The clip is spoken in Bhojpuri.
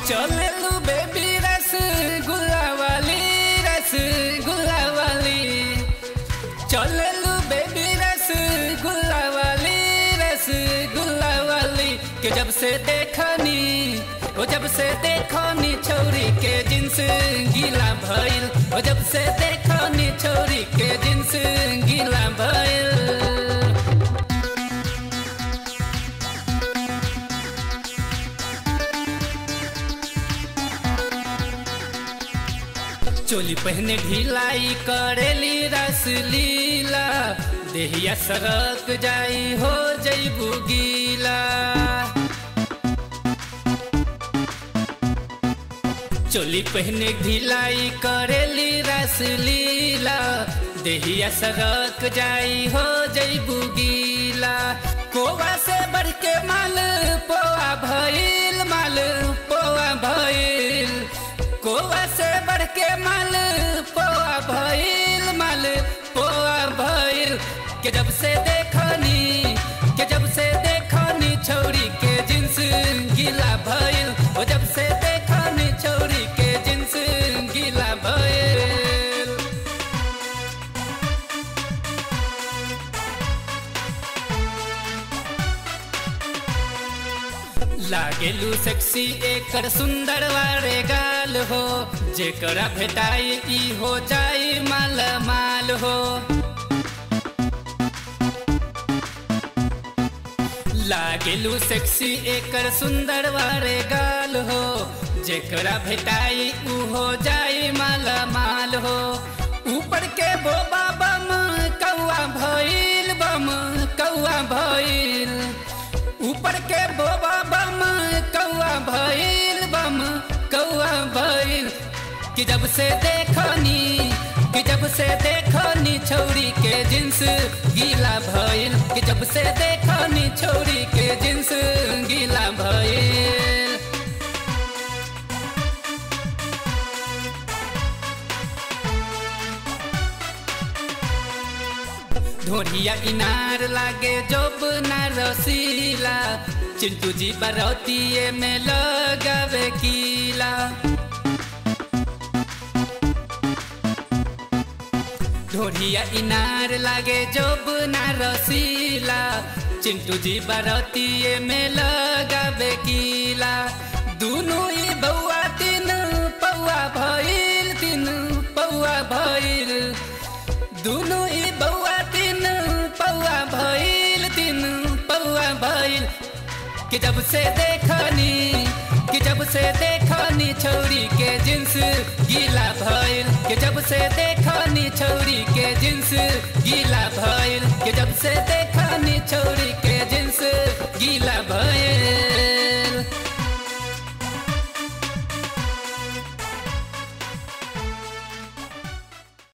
चले लू बेबी रस गुल्ला वाली रस गुल्ला वाली चले लू बेबी रस गुल्ला वाली रस गुल्ला वाली के जब से देखनी ओ जब से देखनी छोरी के जिन्स गीला भइल ओ जब से देखनी छोरी के जिन्स गीला भइल चोली पहने ढिलाई करेली रस लीला देहिया सरक जाई हो जईबू गीला चोली पहने ढिलाई करेली रस लीला देहिया सरक जाई हो जईबू गीला कोवा से बढ़ के माल पोआ भइल माल पोआ भइल कोवा से बढ़ के माल पोआ भइल माल पोआ भइल के जब से देखनी के जब से देखनी छौरी के जिन्स गीला भइल ओ जब से देखनी छौरी के जिन्स गीला भइल लागेलू सेक्सी एकर सुंदर वारे गाल हो जेकरा भेटाई ई हो जाई माल माल हो लागेलू सेक्सी एकर सुंदर वारे गाल हो जेकरा भेटाई ऊ हो जाई माल माल हो ऊपर के बोबा बम कौआ भइल बम कौआ भइल ऊपर के बोबा बम कौआ भइल बम कौआ भइल कि जब से देखनी कि जब से देखनी छौरी के जिन्स गीला भइल कि जब से देखनी छौरी के जिन्स गीला भइल ढोरिया इनार लागे जोब ना रसीला चिंटू जी बरौतिये में लगावे कीला ढोरिया इनार लागे जोब ना रसीला चिंटू जी बरौतिये में लगावे कीला दुनू ई बौआ तीन पौआ भइल तीन पौआ भइल दुनू ई बौआ तीन पौआ भइल तीन पौआ भइल कि जब से देखनी कि जब से देखनी छौरी के जिन्स गीला भइल कि जब से देखनी छौरी के जिन्स गीला भइल कि जब से देखनी छौरी के